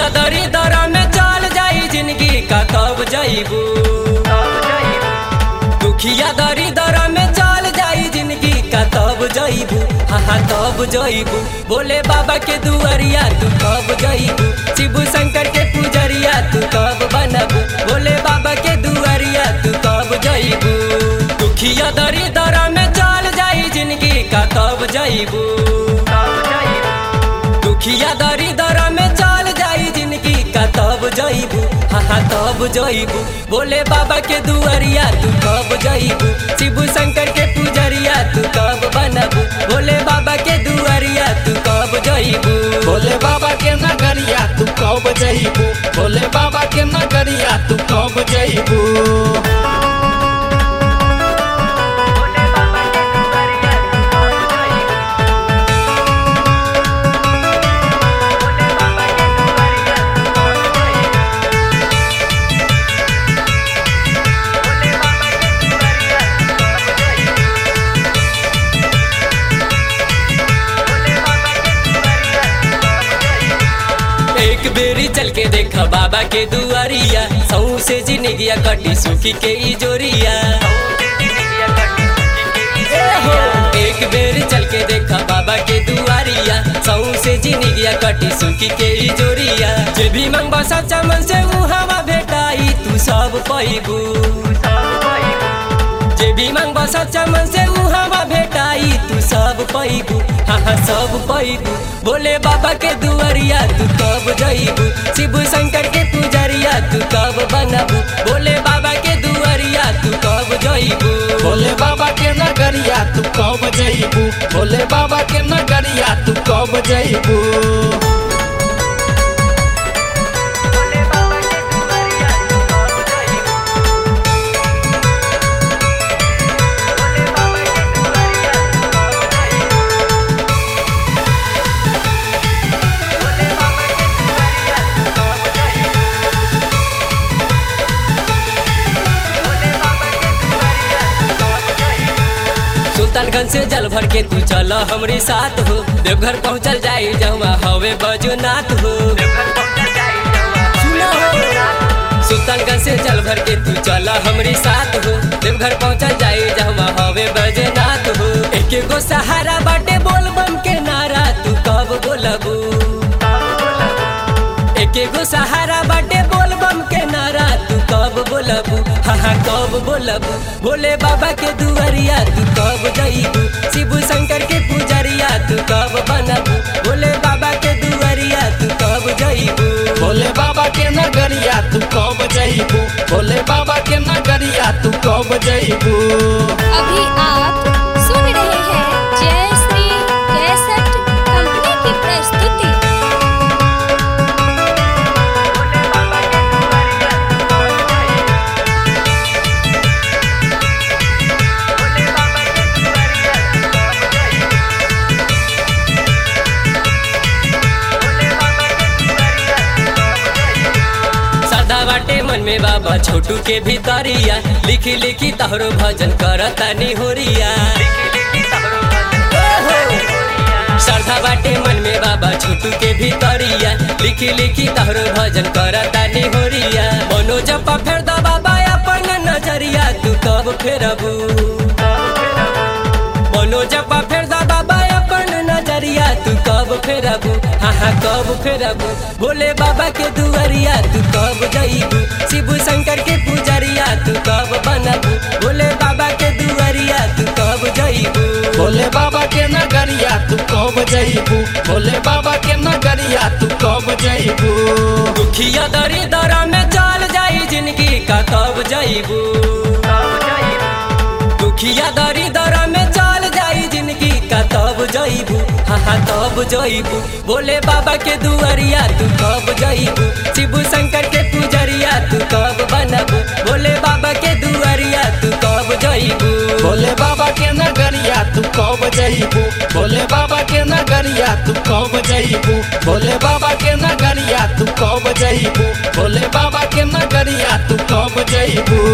दुखिया दरी दरा में चल जाई जिंदगी का कब जाइबू दुखिया दरी दरा में चल जाई जिंदगी का तब जाइबू हाँ हाँ तब जाइबू बोले बाबा के दुआरिया तू कब जाइबू शिव शंकर के पुजरिया तू कब बनबू बोले बाबा के दुआरिया तू कब जाइबू दुखिया दरी दरा में चल जाई जिंदगी का तब जाइबू दुखिया दरी दरा में चल जाई जिंदगी का तब जाइबू हाँ हाँ तब जाइबू बोले बाबा के दुआरिया तू कब जाइबू शिव शंकर के पुजरिया तू कब बनबू बोले बाबा के दुआरिया तू कब जाइबू भोले बाबा के नगरिया तू कब जइबू भोले बाबा के नगरिया तू कब जइबू एक बेरी चल के देखा बाबा के दुआरिया सऊ से जिंदगिया कटी सुखी के ई जोरिया एक बेर चल के देखा बाबा के दुआरिया सऊ से जिंदगिया कटी सुखी के ई जोरिया जे भी मंगबा सच्चा मन से ऊ हवा भेटाई तू सब पैबू जे भी मंगबा सच्चा मन से ऊ हवा भेटाई तू सब पैबू हाँ हाँ सब पैबू बोले बाबा के दुआरिया तू कब जइबू शिव शंकर के पुजरिया तू कब बनबू बोले बाबा के दुआरिया तू कब जइबू भोले बाबा के नगरिया तू कब जइबू भोले बाबा के नगरिया तू कब जइबू सुल्तानगंज से जल भर के तू चल हमरे साथ हो देवघर पहुँचल जाई जमा हवे बजुनाथ हो सुनो हो। सुल्तानगंज से जल भर के तू चल हमरे साथ हो देवघर पहुँचल जाई जमा हवे बजुनाथ हो एक गो सहारा बाटे बोल बम के नारा तू कब बोलबू एक गो सहारा बाटे बोल बम के नारा तू कब बोलबू हाँ हाँ कब बोलबू भोले बाबा के दुआरिया तू कब जइबू शिव शंकर के पुजरिया तू कब बनबू भोले बाबा के दुआरिया तू कब जइबू भोले बाबा के नगरिया तू कब जइबू भोले बाबा के नगरिया तू कब जइबू अभी आप सुन रहे हैं जय श्री कैसेट कंपनी की प्रस्तुति सदा बाटे मन में बाबा छोटू के भीतरिया लिखी लिखी तहरो भजन करता निहोरिया श्रद्धा बाटे मन में बाबा छोटू के भीतरिया लिखी लिखी तहरो भजन करता निहोरिया मनोज पा फेर दा बाबा अपन नजरिया तू कब फेरबू मनोज पा फेर दा बाबा अपन नजरिया तू कब फेरबू हाँ हाँ कब फेरबू भोले बाबा के दुआरिया तू कब जइबू शिव शंकर के पुजरिया तू कब बनबू भोले बाबा के दुआरिया तू कब जइबू भोले बाबा के नगरिया तू कब जइबू भोले बाबा के नगरिया तू कब जइबू दुखिया दरी दरा में चल जाई जिंदगी का कब जइबू दुखिया दरी दरा में चल जाई जिंदगी का तब जइबू हाँ हाँ तब जइबू बोले बाबा के दुआरिया तू कब जइबू शिव शंकर के पुजरिया तू कब बनबू बोले बाबा के दुआरिया तू कब जइबू भोले बाबा के नगरिया तू कब जइबू भोले बाबा के नगरिया तू कब जइबू भोले बाबा के नगरिया तू कब जइबू भोले बाबा के नगरिया तू कब जइबू